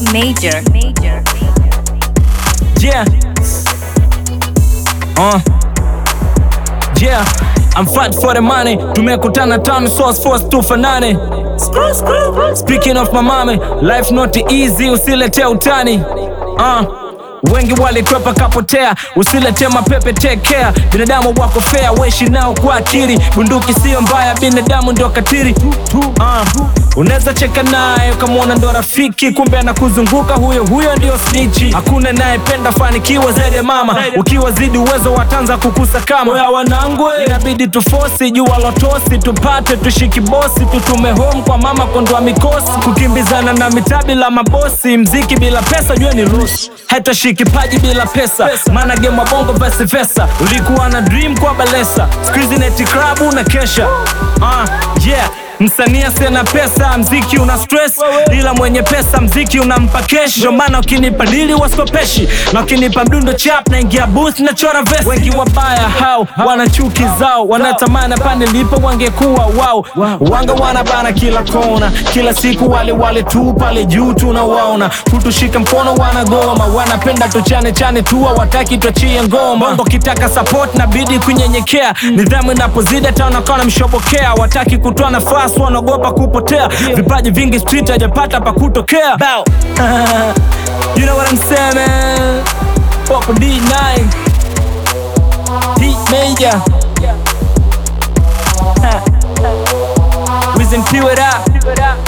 Major. Yeah. Uh. Yeah. I'm fight for the money. Tumekutana town source force tufanane. Speaking of my mommy, life not easy, usilete utani. Uh. Wengi walikwepa kapotea, usilete mapepe tekea. Binadamu wako fair, weshi nao kwa akili. Bunduki sio mbaya, binadamu ndio katiri. Uh. Unaweza cheka naye ukamwona ndo rafiki, kumbe anakuzunguka huyo huyo ndio snitchi. Hakuna nayependa fanikiwa zaidi ya mama, ukiwa zidi uwezo watanza kukusa kama oya wanangu, inabidi tufosi jua lotosi, tupate tushiki bosi, tutume home kwa mama kondoa mikosi, kukimbizana na mitaa bila mabosi, mziki bila pesa jua ni rush haitashiki paji bila pesa, maana game wa bongo vice versa. Ulikuwa na dream kwa balesa, squeeze neti club na kesha. Uh, yeah Msanii asena pesa, mziki una stress, ila mwenye pesa mziki unampa kesh. Ndio maana ukinipa dili wasikopeshi, na ukinipa mdundo chap na ingia booth na chora vest. Wengi wabaya hao wana chuki zao, wanatamani pande lipo wangekuwa wao. Wanga wanabana kila kona, kila siku wale wale tu pale juu tunawaona, kutushika mkono wanagoma, wanapenda tuchane chane tu, hawataki tuachie ngoma. Bongo kitaka support na bidi kunyenyekea, nidhamu inapozidi hata wanakuwa mshobokea, wataki kutoa nafasi wanaogopa kupotea, vipaji vingi street hajapata pa kutokea. Bow. you know what I'm saying man? Popo D9 D Major Wiz and P it up